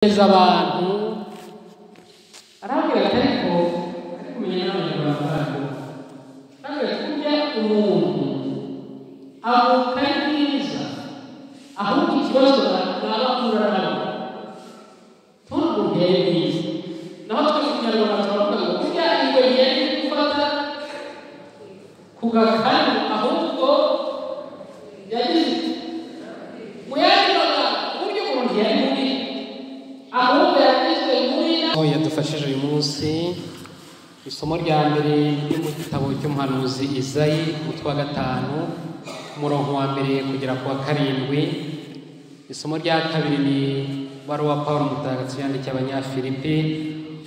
neza abantu arababwiraga ariko ari kumenya n'abanyarwanda baryo arabwira ati burya umuntu avuka ari mwiza ahubwo ikibazo mwaba mura nabo ntuvuge mwiza naho twe mu kinyarwanda turavuga ngo burya ingwe yari gufata ku gakanu ahubwo yagize iti mu yandi magambo uburyo umuntu yari mubi ahubwo yagizwe muri aho yadufashije uyu munsi isomo rya mbere ryo mu gitabo cy'umuhanuzi izayi umutwe wa gatanu umurongo wa mbere kugera ku wa karindwi isomo rya kabiri ni wari uwa paul mutagatifu yandikiye abanyafilipi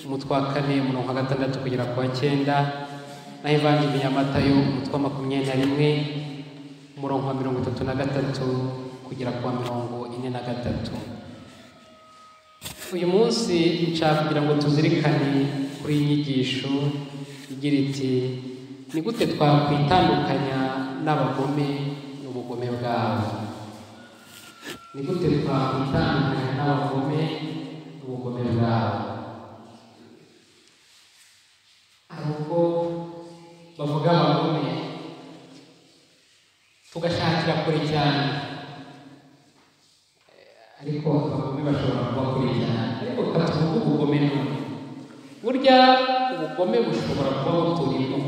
umutwe wa kane umurongo wa gatandatu kugera ku wa cyenda naho ivanjiri ya matayo umutwe wa makumyabiri na rimwe umurongo wa mirongo itatu na gatatu kugera ku wa mirongo ine na gatatu uyu munsi nshaka kugira ngo tuzirikane kuri iyi nyigisho igira iti ni gute twakwitandukanya n'abagome n'ubugome bwabo ni gute twakwitandukanya n'abagome n'ubugome bwabo hari ubwo bavuga abagome tugashakira kure cyane ariko abagome bashobora kuba kure cyane ariko katuvuge ubugome none burya ubugome bushobora kuba buturimo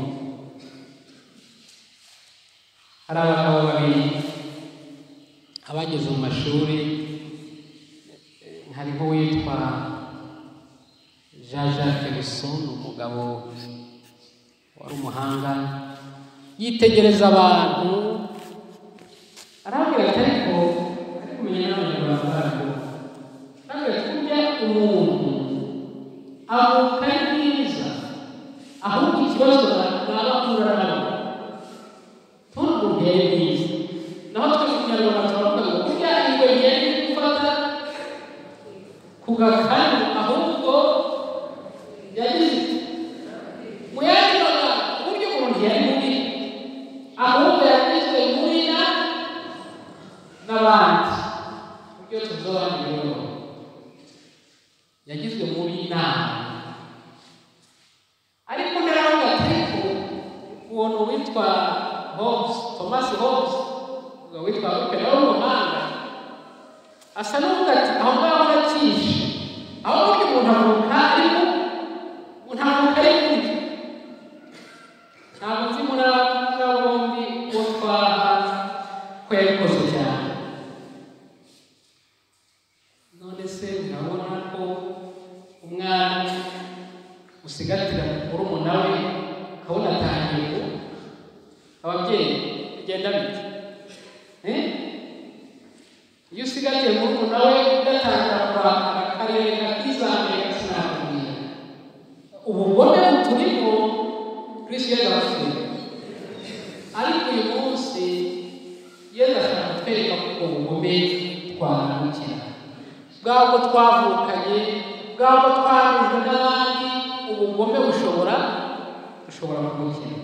hari abagabo babiri abageze mu mashuri eh, hariho uwitwa jean jacques Rousseau ni umugabo wari umuhanga yitegereza abantu arababwira ati ariko ariko kumenya n'abanyarwanda baryo arababwira ati burya umuntu avuka ari mwiza ahubwo ikibazo mwaba mura nabo ntuvuge mwiza naho twe mu kinyarwanda turavuga ngo burya ingwe yari gufata ku gakanu ahubwo yagize iti mu yandi magambo uburyo umuntu yari mubi ahubwo yagizwe mubi na n'abandi ibyo tuzabana rero yagizwe mubi inama ariko naravuga ariko uwo ni uwitwa Hobbes Thomas Hobbes uwo witwa Hobbes nawe w'umuhanga asa n'uvuga ati aho ngaho aracyishe aho burya umuntu avuka ariko umuntu avuka ari mubi ntabwo nzi muri aba bombi uwo twaha ko yabikoze cyane none se murabona ko umwana usigatira murumuna we akabona atangiye kuba ababyeyi bigenda bite Eh? iyo usigatiye murumuna we ugatangira kurakara akareka kizamuye gasinakubwira ubugome buturimo kristo yagabafite ariko uyu munsi yesu ashaka kutwereka ko ubugome twahagukira bwabwo twavukanye bwabwo twanyuzwe n'abandi ubugome bushobora bushobora kugukira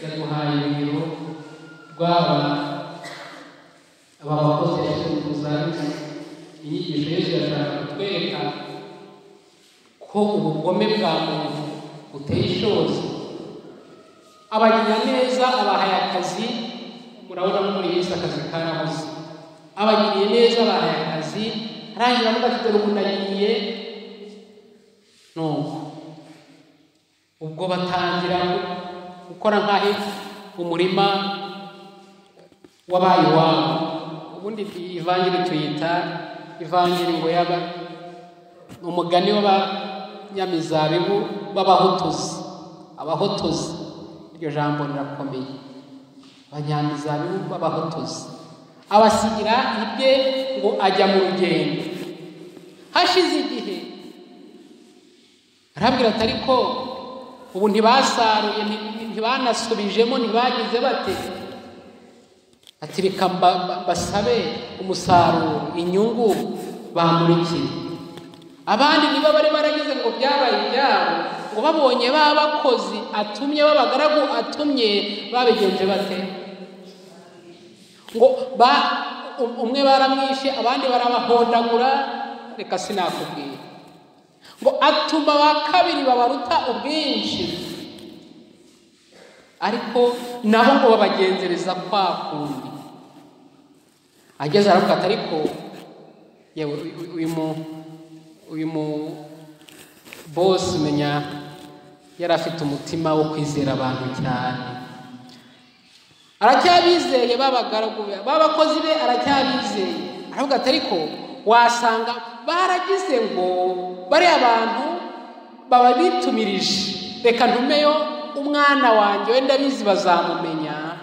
yaguhaye urugero rw'aba aba bakozi yashyizwe mu zabukuru inyigisho yesu yashaka kutwereka ko ubugome bwa muntu buteye ishozi abagira neza abahaye akazi murabona no muri Yesu akazi karabuze abagiriye neza abahaye akazi arangira avuga ati dore umuntu agiye nuko ubwo batangira gukora nk'aho umurima wabaye iwabo ubundi ivanjiri tuyita ivanjiri ngo yaba ni umugani w'abanyamizabibu b'abahotozi abahotozi iryo jambo rirakomeye abanyamizabibu b'abahotozi abasigira ibye ngo ajya mu rugendo hashize igihe arabwira ati ariko ubu ntibasaruye nti- ntibanasubijemo ntibagize bate ati reka mba- mba- mbasabe umusaruro inyungu bamurikiye abandi nibo bari baragize ngo byabaye ibyabo ngo babonye ba bakozi atumye b'abagaragu atumye babigenje bate ngo ba um- umwe baramwishe abandi barabahondagura reka sinakubwira ngo atuma ba kabiri babaruta ubwinshi ariko nabo ngo babagenzereza kwa kundi ageze aramufata ariko yewe uyu mu uyu mu bosi menya yari afite umutima wo kwizera abantu cyane aracyabizeye babagaragu be babakozi be aracyabizeye aravuga ati ariko wasanga baragize ngo bariya abantu baba bitumirije reka ntumeyo umwana wanjye wenda abizi bazamumenya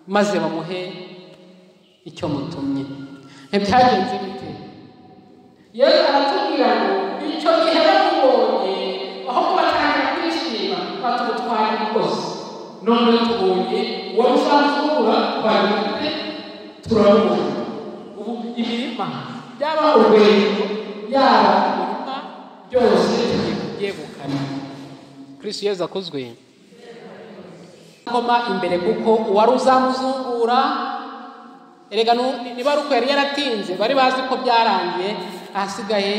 maze bamuhe icyo mutumye ntibyagenze bite yesu aratubwira ngo icyo gihe bamubonye aho kuba cyane kwishima batugutwara rwose none tubonye uwari usanzwe ubura twagifite turabona ubu imirima yaba urwego yaba umurima byose byegukana kirisi yezu akozwe koma imbere kuko uwari uzamuzungura erega nu- niba ari uko yari yaratinze bari bazi ko byarangiye ahasigaye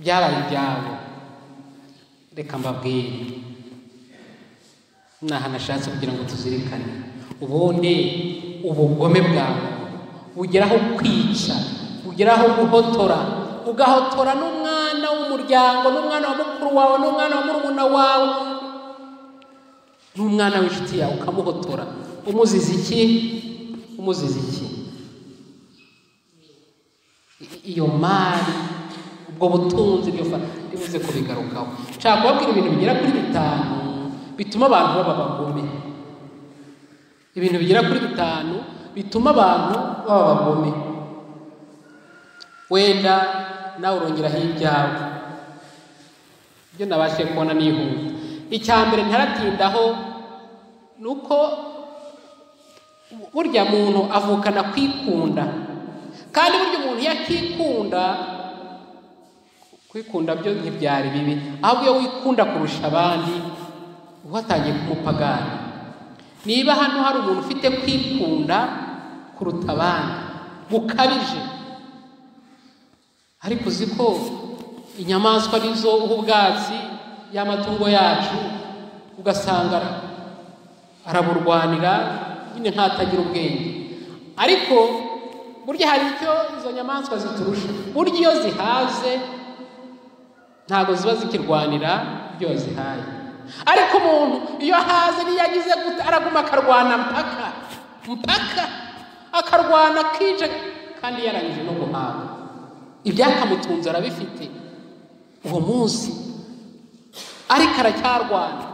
byabaye ibyabo reka mbabwire ni ahantu ashatse kugira ngo tuzirikane ubundi ubugome bwawe bugeraho kwica bugeraho guhotora ugahotora n'umwana w'umuryango n'umwana wa mukuru wawe n'umwana wa murumuna wawe n'umwana w'inshuti yawe ukamuhotora umuziza iki umuziza iki I- iyo mari ubwo butunzi iryo fa- ribuze kubigarukaho nshaka kubabwira ibintu bigera kuri bitanu bituma abantu baba abagome ibintu bigera kuri bitanu bituma abantu baba abagome wenda nawe urongeraho ibyawe ibyo nabashije kubona nihuta icya mbere ntaratindaho ni uko burya muntu avukana kwikunda kandi burya umuntu iyo akikunda kwikunda byo ntibyari bibi ahubwo iyo wikunda kurusha abandi uba watangiye kumupagani niba hano hari umuntu ufite kwikunda kuruta abandi gukabije ariko uzi ko inyamaswa nizo uha ubwatsi y'amatungo yacu ugasanga araburwanira nyine nk'atagira ubwenge ariko burya hari icyo izo nyamaswa ziturusha burya iyo zihaze ntabwo ziba zikirwanira ibyo zihaye ariko umuntu iyo ahaze niyo agize gute araguma akarwana mpaka mpaka akarwana akije kandi yarangije no guhaga ibyakamutunze arabifite uwo munsi ariko aracyarwana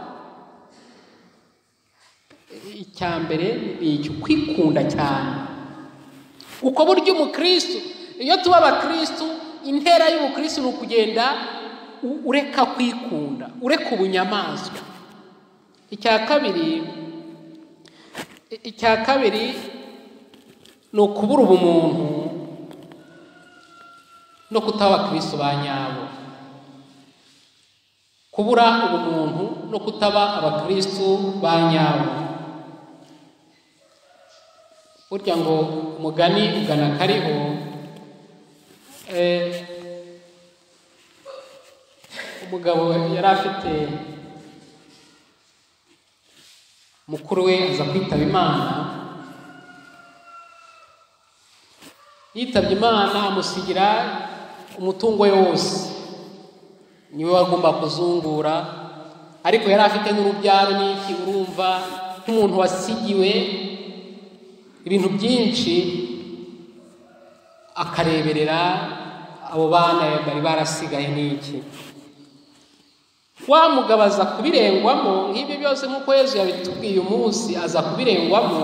icya mbere ni iki kwikunda cyane uko burya umukristo iyo tuba abakristo intera y'ubukristo ni ukugenda u- ureka kwikunda ureka ubunyamaswa icya kabiri i- icya kabiri ni ukubura ubumuntu no kutaba abakristo ba nyabo kubura ubumuntu no kutaba abakristo ba nyabo burya ngo umugani ugana kariho eh, umugabo yari afite mukuru we aza kwitaba imana yitabye imana amusigira umutungo we wose niwe wagomba kuzungura ariko yari afite n'urubyaro n'iki urumva nk'umuntu wasigiwe ibintu byinshi akareberera abo bana bari barasigaye n'iki wa mugabo aza kubirengwamo nk'ibyo byose nk'uko Yezu yabitubwiye umunsi aza kubirengwamo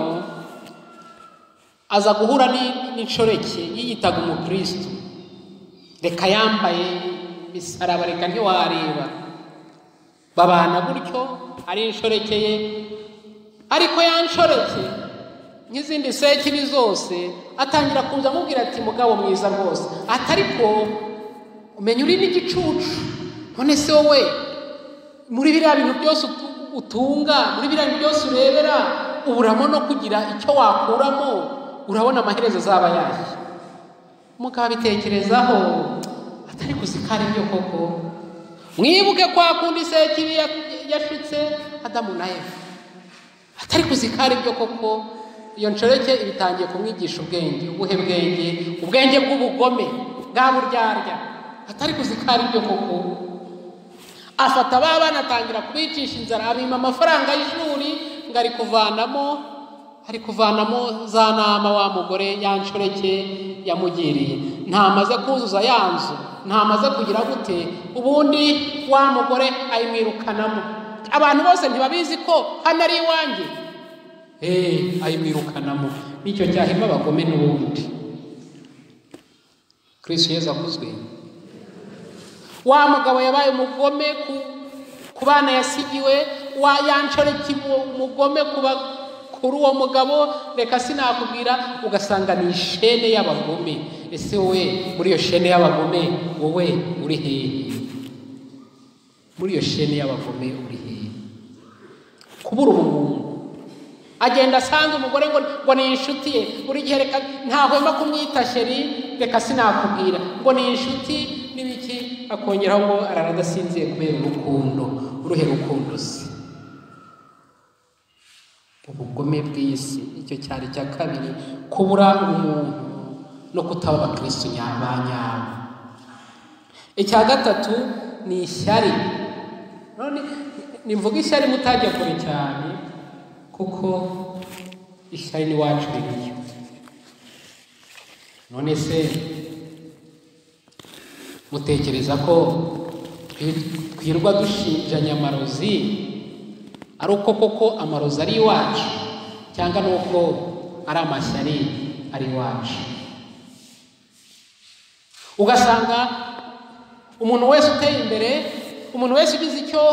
aza guhura ni- n'inshoreke yiyitaga umukristo reka yambaye imisaraba reka ntiwareba babana gutyo ari inshoreke ye ariko ya nshoreke nk'izindi sekiri zose atangira kuza amubwira ati mugabo mwiza rwose ati ariko umenya uri n'igicucu none se wowe muri biriya bintu byose utu- utunga muri biriya bintu byose urebera uburamo no kugira icyo wakuramo urabona amaherezo azaba yashya mukabitekerezaho ariko zikari byo koko mwibuke kwa kundi isekibi yashutse adamu na eva atari kuzikari byo koko iyo nshoreke ibitangiye kumwigisha ubwenge ubuhe bwenge ubwenge bw'ubugome bwa buryarya atari kuzikari byo koko afata ba bana atangira kubicisha inzara abima amafaranga y'ishuri ngo ari kuvanamo ari kuvanamo za nama wa mugore ya nshoreke yamugiriye ntamaze kuzuza ya nzu ntamaze kugira gute ubundi wa mugore ayimwirukanamo abantu bose ntibabizi ko hano ari iwanjye ayimwirukanamo nicyo cyahema abagome n'ubundi kirisi yeza akuzwe wa mugabo yabaye umugome ku bana yasigiwe wa yanshoreke umugome kuri uwo mugabo reka sinakubwira ugasanga ni ishene y'abagome ese wowe muri iyo shene y'abagome wowe uri hehe muri iyo shene y'abagome uri hehe kubura ubumuntu agenda asanga umugore ngo ngo ni inshuti ye buri gihe reka ntahwema kumwita sheri reka sinakubwira ngo ni inshuti n'ibiki akongeraho ngo arara adasinziye kubera urukundo uruhe rukundo se ubugome bw'isi icyo cyari cya kabiri kubura umuntu no kutaba abakirisitu nyaba nyabo icya gatatu ni ishyari none nimvuga ishyari mutajya kure cyane kuko ishyari n'iwacu ririyo none se mutekereza ko twirwa dushinja nyamarozi ari uko koko amarozi ari iwacu cyangwa ni uko ari amashyari ari iwacu ugasanga umuntu wese uteye imbere umuntu wese ugize icyo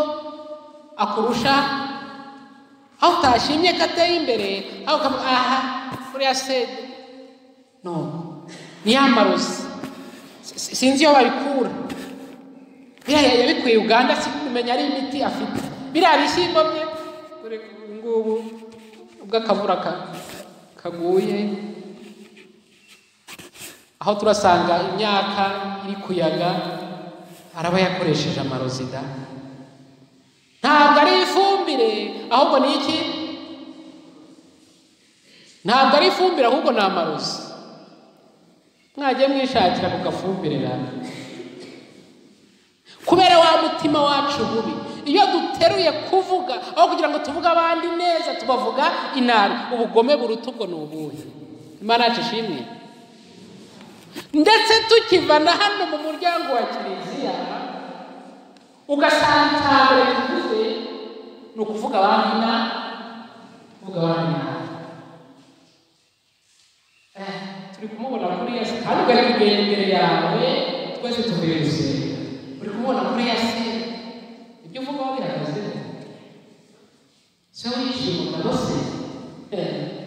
akurusha aho utashimye ko ateye imbere aho ukavuga aha uriya se no ni ya marozi sinzi iyo babikura biriya yabikuye uganda kumenya ari imiti afite biriya bishyimbo bye ubu ngubu ubwo akavura kaguye aho turasanga imyaka iri kuyaga araba yakoresheje amarozida ntabwo ari ifumbire ahubwo ni iki ntabwo ari ifumbire ahubwo ni amarozi mwajye mwishakira ku gafumbire kubera wa mutima wacu bubi iyo duteruye kuvuga aho kugira ngo tuvuge abandi neza tubavuga inabi ubugome buruta ubwo ni ubuhe imana yacu ishimwe ndetse tukiva na hano mu muryango wa kiliziya ugasanga icyambere tuvuze ni ukuvuga abandi na kuvuga abandi nabi turi kumubona kuri yasi kandi ugari kugenda imbere yawe twese tuvuye gusenga uri kumubona kuri yasi ibyo uvuga wabihagaze se wishimye rwose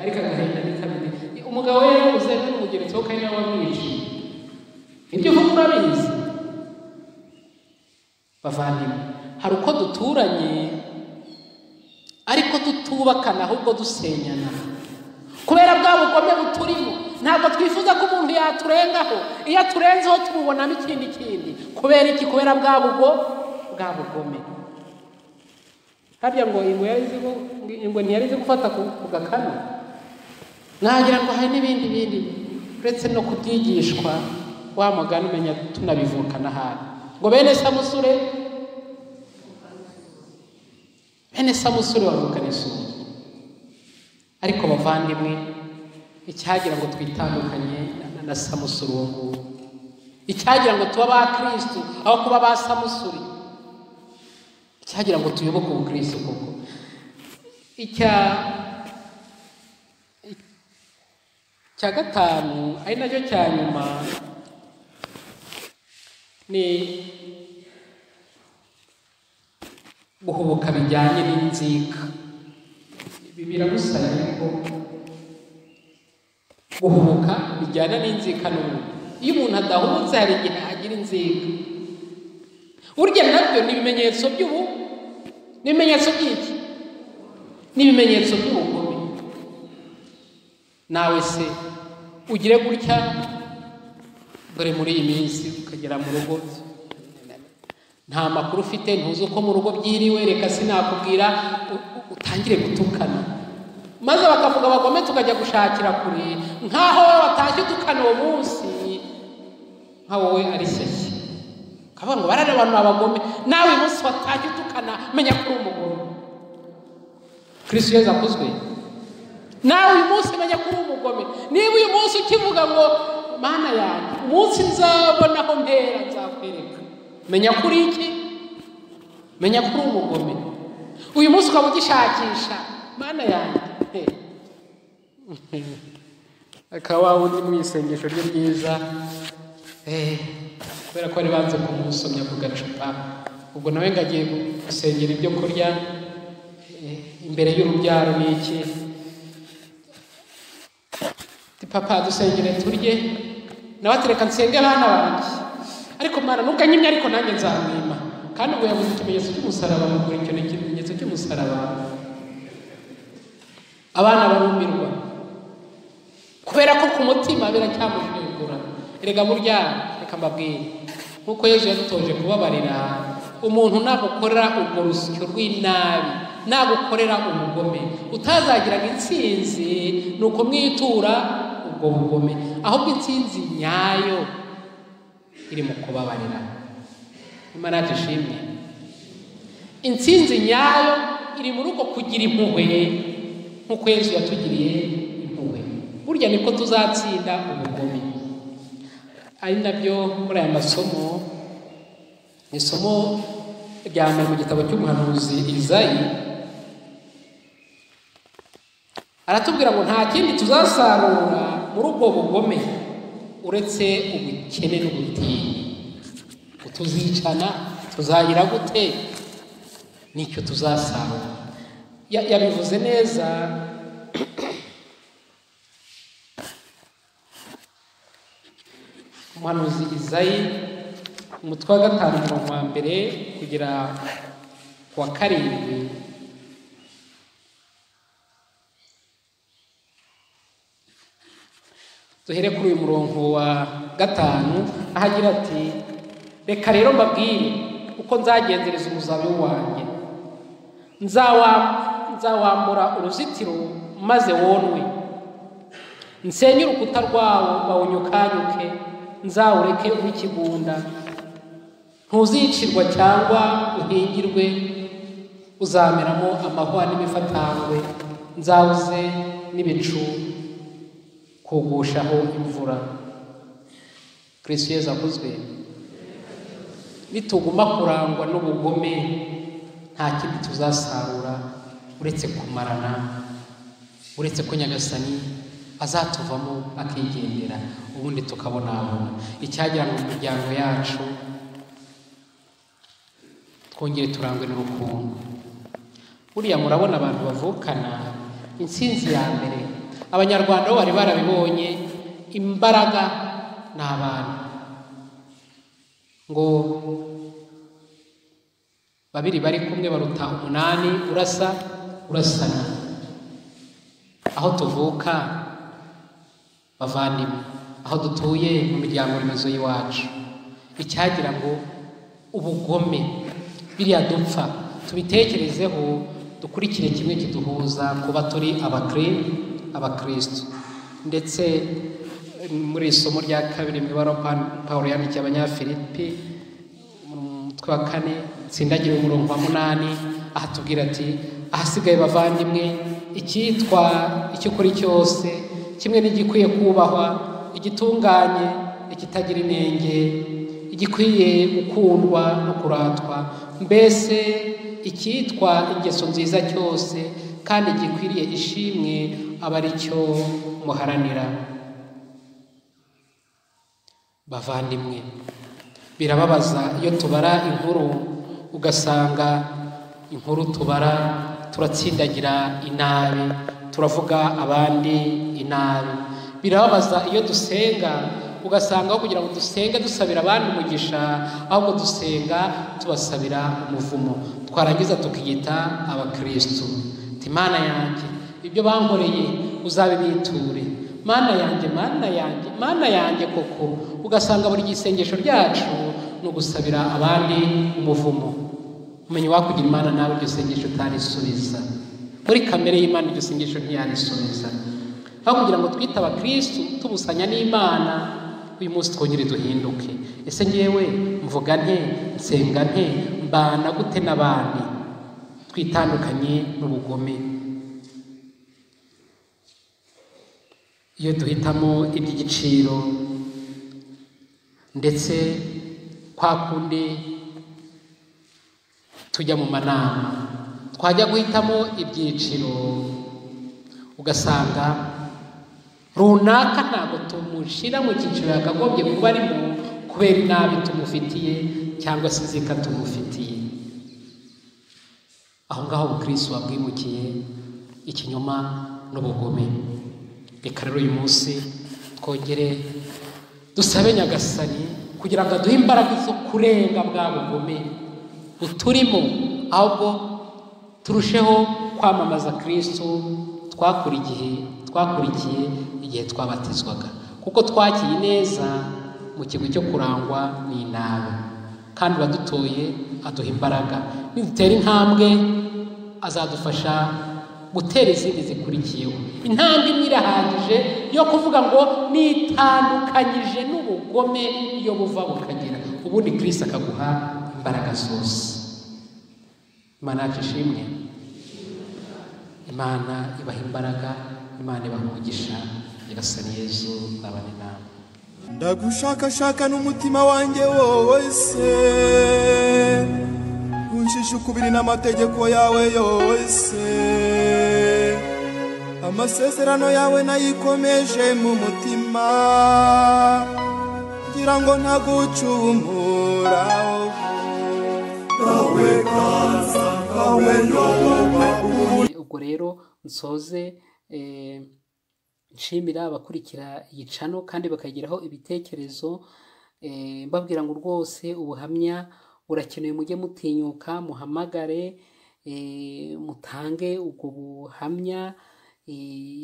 ariko agahinda ni kabiri umugabo we yabuze n'umugeretse wo kandi nawe wamwiciye ibyo uvuga urabizi bavandimwe hari uko duturanye ariko tutubakana ahubwo dusenyana kubera bwa bugome buturimo ntabwo twifuza ko umuntu yaturengaho iyo aturenzeho tumubonamo ikindi kindi kubera iki kubera bwa bugo bwa bugome harya ngo ingwe ingwe ntiyari izi gufata ku gakanu nagira ngo hari n'ibindi bindi uretse no kubyigishwa wa mugani umenya tunabivukana ahari ngo bene samusure bene samusure bavukana isuri ariko bavandimwe icyagira ngo twitandukanye na samusure uwo nguwo icyagira ngo tuba ba kirisitu aho kuba ba samusure icyagira ngo tuyoboke ubukirisitu koko icya cya gatanu ari nacyo cya nyuma ni guhubuka bijyanye n'inzika ibi biragusaba yuko guhubuka bijyana n'inzika n'umuntu iyo umuntu adahubutse hari igihe agira inzika burya nabyo ni ibimenyetso by'ubu ni ibimenyetso by'iki ni ibimenyetso by'ubugome nawe se ugire gutya dore muri iyi minsi ukagera mu rugo nta makuru ufite ntuzi uko mu rugo byiriwe reka sinakubwira u- u- utangire gutukana maze bakavuga bagome tukajya gushakira kure nk'aho wowe watashye utukana uwo munsi nka wowe ari shyashya ukavuga ngo bararobanura abagome nawe uyu munsi watashye utukana menya ko uri umugore kirisitu yezu akuzwe nawe uyu munsi menya ko uri umugome niba uyu munsi ukivuga ngo mana yanjye umunsi nzabonaho mpera nzakwereka menya ko uri iki menya ko uri umugome uyu munsi ukaba ugishakisha mana yanjye akaba undi mu isengesho rye ryiza Eh, kubera ko bari banze kumusomya ku gacupa ubwo nawe ngo agiye gusengera ibyo kurya eh, imbere y'urubyaro ni iki Ati, papa dusengere turye nawe ati reka nsenge abana banjye ariko mwana ntuganyimye ariko nanjye nzamwima kandi ubu yaguze ikimenyetso cy'umusaraba mugura icyo ni ikimenyetso cy'umusaraba abana barumirwa kubera ko ku mutima biracyamujegura erega burya reka mbabwire nk'uko yezu yadutoje kubabarira umuntu nagukorera urwo rusyo rw'inabi nagukorera ubugome utazagiraga intsinzi ni ukumwitura ubwo bugome ahubwo intsinzi nyayo iri mu kubabarira imana dushimye intsinzi nyayo iri muri uko kugira impuhwe nk'uko yezu yatugiriye impuhwe burya niko tuzatsinda ubugome ari nabyo muri aya masomo ni isomo rya mbere mu gitabo cy'umuhanuzi izayi aratubwira ngo nta kindi tuzasarura muri ubwo bugome uretse ubukene n'ubutinya tuzicana tuzayira gute nicyo tuzasarura Ya- yabivuze neza umuhanuzi izayi umutwe wa gatanu umurongo wa mbere kugera ku wa karindwi duhere kuri uyu murongo wa gatanu aho agira ati reka rero mbabwire uko nzagenzereza umuzabibu wanjye Nzawa- nzawambura uruzitiro maze wonwe nsenye urukuta rwawo bawunyukanyuke nzawureke ube ikigunda ntuzicirwa cyangwa uhingirwe uzameramo amahwa n'imifatangwe nzawuze n'ibicu kugushaho imvura kirisitu yezu akuzwe nituguma kurangwa n'ubugome nta kindi tuzasarura uretse kumarana uretse ko nyagasani azatuvamo akigendera ubundi tukabonabona icyagira mu miryango yacu twongere turangwe n'urukundo buriya murabona abantu bavukana intsinzi ya mbere abanyarwanda bo bari barabibonye imbaraga ni abantu ngo babiri bari kumwe baruta umunani urasa urasana aho tuvuka bavandimwe aho dutuye mu miryango remezo y'iwacu icyagira ngo ubugome biriya dupfa tubitekerezeho dukurikire kimwe kiduhuza kuba turi abakiri abakristo ndetse eh, muri iri somo rya kabiri mu ibara Pa- pawulo yandikiye abanyafilipi mu mutwe wa kane nsindagira umurongo wa munani aha tubwira ati ahasigaye bavandimwe icyitwa icy'ukuri cyose kimwe n'igikwiye kubahwa igitunganye ikitagira inenge igikwiye gukundwa no kuratwa mbese icyitwa ingeso nziza cyose kandi gikwiriye ishimwe aba ari cyo muharanira bavandimwe birababaza iyo tubara inkuru ugasanga inkuru tubara turatsindagira inabi turavuga abandi inabi birababaza iyo dusenga ugasanga aho kugira ngo dusenge dusabira abandi umugisha ahubwo dusenga tubasabira umuvumo twarangiza tukiyita abakristu Ati, mana yanjye ibyo bankoreye uzabibiture mana yanjye mana yanjye mana yanjye koko ugasanga buri isengesho ryacu ni ugusabira abandi umuvumo umenya wakugira imana nawe iryo sengesho utarisubiza muri kamere y'imana iryo sengesho ntiyarisubiza aho kugira ngo twite abakirisitu tubusanya n'imana uyu munsi twongere duhinduke ese ngewe mvuga nte nsenga nte mbana gute n'abandi twitandukanye n'ubugome iyo duhitamo iby'igiciro ndetse kwa kundi tujya mu manama twajya guhitamo ibyiciro ugasanga runaka ntabwo tumushyira mu cyiciro yakagombye kuba arimo kubera inabi tumufitiye cyangwa se inzika tumufitiye aho ngaho ubukirisi wabwimukiye ikinyoma n'ubugome reka rero uyu munsi twongere dusabe nyagasani kugira ngo aduhe imbaraga zo kurenga bwa bugome buturimo ahubwo turusheho kwamamaza kirisitu twakura igihe twakurikiye igihe twabatizwaga kuko twakiye neza mu kigo cyo kurangwa n'inama kandi uwadutoye aduha imbaraga nidutera intambwe azadufasha gutera izindi zikurikiyeho intambwe imwe irahagije yo kuvuga ngo nitandukanyije n'ubugome iyo buva bukagera ubundi kirisi akaguha imbaraga zose imana yacu ishimwe imana ibaha imbaraga imana ibaha umugisha nyagasani yezu nabane nawe ndagushakashaka n'umutima wanjye wose unshisha ukubiri n'amategeko yawe yose amasezerano yawe nayikomeje mu mutima ngira ngo ntagucumuraho kawe kaza kawe yoba ubwo rero nsoze eh, nshimira abakurikira iyi cano kandi bakagiraho ibitekerezo eh, mbabwira ngo rwose ubuhamya burakenewe mujye mutinyuka muhamagare eh, mutange ubwo buhamya eh,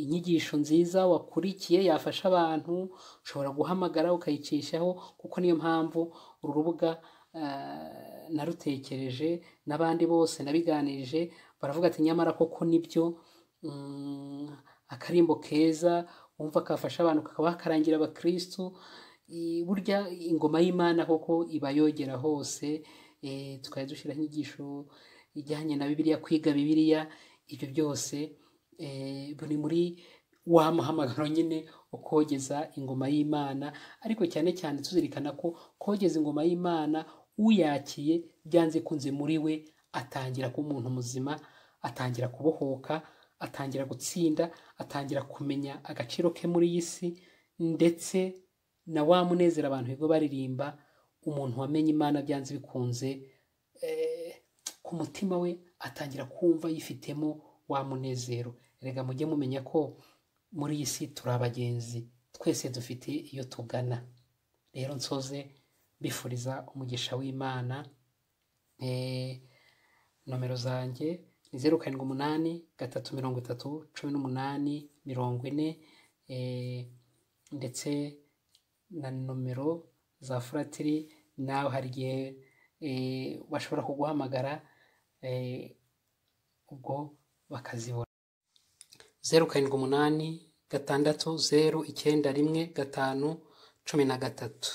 inyigisho nziza wakurikiye yafasha abantu ushobora guhamagara ukayicishaho kuko niyo mpamvu uru rubuga ah, narutekereje n'abandi bose nabiganirije baravuga ati nyamara koko nibyo mm, akarimbo keza wumva kafasha abantu kakaba karangira abakirisitu i- burya ingoma y'imana koko iba yogera hose eh, tukajya dushyiraho inyigisho ijyanye na bibiliya kwiga bibiliya ibyo byose eh, buri muri wa muhamagaro nyine ukogeza ingoma y'imana ariko cyane cyane tuzirikana ko kogeza ingoma y'imana uyakiye byanze kunze muri we atangira kuba umuntu muzima atangira kubohoka atangira gutsinda atangira kumenya agaciro ke muri iyi si ndetse na wa munezero abantu bigo baririmba umuntu wamenye imana byanze bikunze eh, ku mutima we atangira kumva yifitemo wa munezero rega mujye mumenya ko muri iyi si turi abagenzi twese dufite iyo tugana rero nsoze mbifuriza umugisha w'imana Eh, nomero zanjye ni zeru karindwi umunani gatatu mirongo itatu cumi n'umunani mirongo ine eh, ndetse na nomero za furatiri nawe hari igihe eh, bashobora kuguhamagara eh, ubwo bakazibona zeru karindwi umunani gatandatu zeru icyenda rimwe gatanu cumi na gatatu